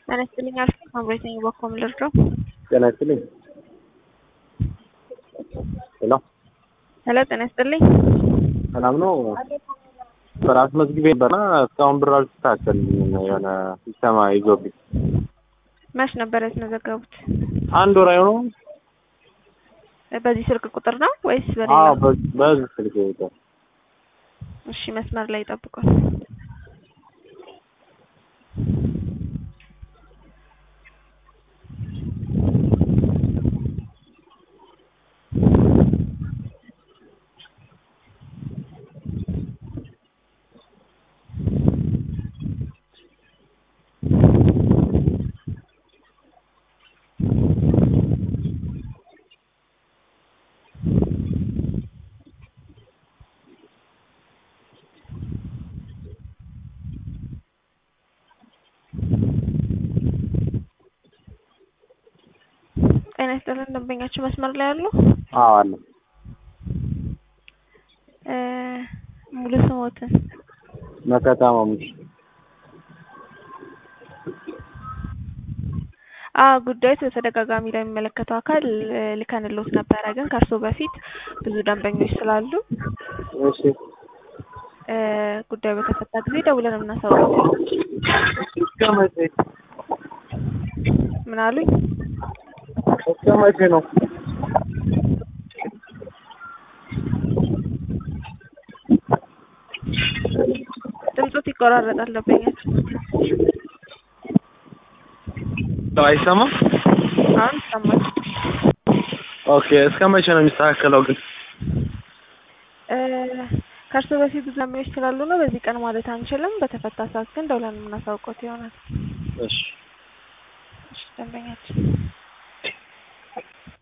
ጤና ይስጥልኝ አልኩ ሳምራዊት ነኝ በኮም ልርዳው? ጤና ይስጥልኝ። ሄሎ ሄሎ ጤና ይስጥልኝ። ሰላም ነው? በራስ መዝግቤ ነበርና እስካሁን ብር አልተስተካከልልኝም። የሆነ ሲስተማ ይዞብኝ መች ነበር ያስመዘገቡት? አንድ ወር አይሆነው? በዚህ ስልክ ቁጥር ነው ወይስ በሌላ? አዎ በዚህ በዚህ ስልክ ቁጥር። እሺ መስመር ላይ ይጠብቁን። ጤና ይስጥልን ደንበኛችሁ መስመር ላይ አሉ? አዎ አለ። እ ሙሉ ስሞትን መከታ ማሙሽ አ ጉዳዩ በተደጋጋሚ ለሚመለከተው አካል እ ልከንሎት ነበረ። ግን ከእርሶ በፊት ብዙ ደንበኞች ስላሉ እሺ እ ጉዳዩ በተፈታ ጊዜ ደውለን የምናሳውቀው። እስከ መቼ ምን አሉኝ? እስከ መቼ ነው? ድምፆት ይቆራረጣል ደንበኛችሁ። አይሰማም? አሁን ይሰማል። ኦኬ እስከ መቼ ነው የሚስተካከለው ግን? እ ከእርሶ በፊት ብዙ ደንበኞች ስላሉ ነው በዚህ ቀን ማለት አንችልም። በተፈታ ሰዓት ግን ደውለን የምናሳውቀው ይሆናል። እሺ እሺ ደንበኛችን